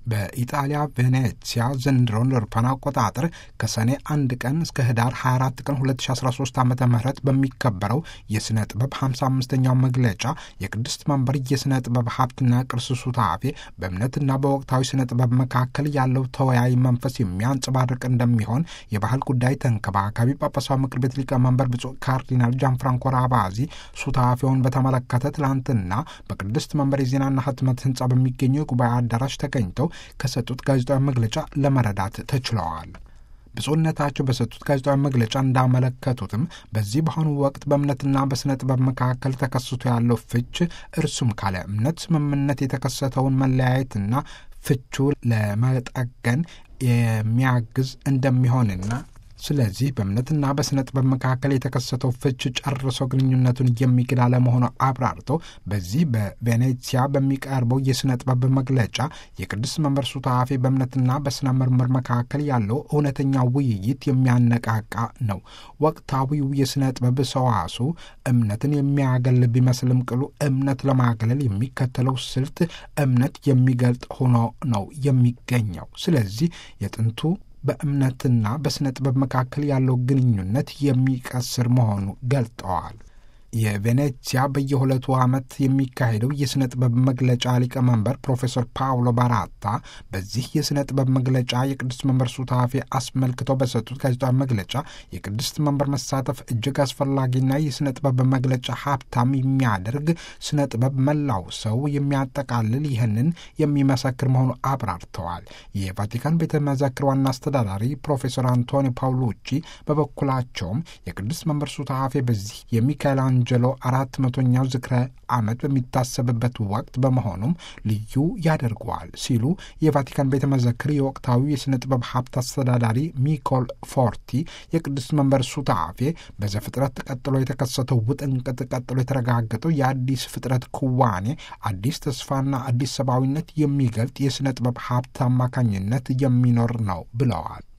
በኢጣሊያ ቬኔሲያ ዘንድሮን አውሮፓውያን አቆጣጠር ከሰኔ አንድ ቀን እስከ ህዳር 24 ቀን 2013 ዓ ም በሚከበረው የሥነ ጥበብ 55ኛው መግለጫ የቅድስት መንበር የሥነ ጥበብ ሀብትና ቅርስ ሱታፌ በእምነትና በወቅታዊ ሥነ ጥበብ መካከል ያለው ተወያይ መንፈስ የሚያንጸባርቅ እንደሚሆን የባህል ጉዳይ ተንከባካቢ ጳጳሳዊ ምክር ቤት ሊቀመንበር ብፁዕ ካርዲናል ጃንፍራንኮ ራቫዚ ሱታፌውን በተመለከተ ትላንትና በቅድስት መንበር የዜናና ህትመት ህንፃ በሚገኘው የጉባኤ አዳራሽ ተገኝተው ከሰጡት ጋዜጣዊ መግለጫ ለመረዳት ተችለዋል። ብፁዕነታቸው በሰጡት ጋዜጣዊ መግለጫ እንዳመለከቱትም በዚህ በአሁኑ ወቅት በእምነትና በሥነ ጥበብ መካከል ተከስቶ ያለው ፍች እርሱም ካለ እምነት ስምምነት የተከሰተውን መለያየትና ፍቹ ለመጠገን የሚያግዝ እንደሚሆንና ስለዚህ በእምነትና በሥነ ጥበብ መካከል የተከሰተው ፍች ጨርሶ ግንኙነቱን የሚክድ አለመሆኑ አብራርተው በዚህ በቬኔሲያ በሚቀርበው የሥነ ጥበብ መግለጫ የቅድስት መንበር ሱታፌ በእምነትና በሥነ ምርምር መካከል ያለው እውነተኛ ውይይት የሚያነቃቃ ነው። ወቅታዊው የሥነ ጥበብ ሰዋሱ እምነትን የሚያገል ቢመስልም ቅሉ እምነት ለማግለል የሚከተለው ስልት እምነት የሚገልጥ ሆኖ ነው የሚገኘው። ስለዚህ የጥንቱ በእምነትና በሥነ ጥበብ መካከል ያለው ግንኙነት የሚቀስር መሆኑ ገልጠዋል። የቬኔሲያ በየሁለቱ ዓመት የሚካሄደው የሥነ ጥበብ መግለጫ ሊቀመንበር ፕሮፌሰር ፓውሎ ባራታ በዚህ የሥነ ጥበብ መግለጫ የቅድስት መንበር ሱታፌ አስመልክተው በሰጡት ጋዜጣዊ መግለጫ የቅድስት መንበር መሳተፍ እጅግ አስፈላጊና የሥነ ጥበብ መግለጫ ሀብታም የሚያደርግ ሥነ ጥበብ መላው ሰው የሚያጠቃልል ይህንን የሚመሰክር መሆኑ አብራርተዋል። የቫቲካን ቤተ መዘክር ዋና አስተዳዳሪ ፕሮፌሰር አንቶኒ ፓውሎቺ በበኩላቸውም የቅድስት መንበር ሱታፌ በዚህ የሚካኤል አንጀሎ አራት መቶኛው ዝክረ ዓመት በሚታሰብበት ወቅት በመሆኑም ልዩ ያደርገዋል ሲሉ የቫቲካን ቤተ መዘክር የወቅታዊ የሥነ ጥበብ ሀብት አስተዳዳሪ ሚኮል ፎርቲ የቅዱስ መንበር ሱታፌ በዘፍጥረት ቀጥሎ የተከሰተው ውጥንቅጥ ቀጥሎ የተረጋገጠው የአዲስ ፍጥረት ክዋኔ አዲስ ተስፋና አዲስ ሰብአዊነት የሚገልጥ የሥነ ጥበብ ሀብት አማካኝነት የሚኖር ነው ብለዋል።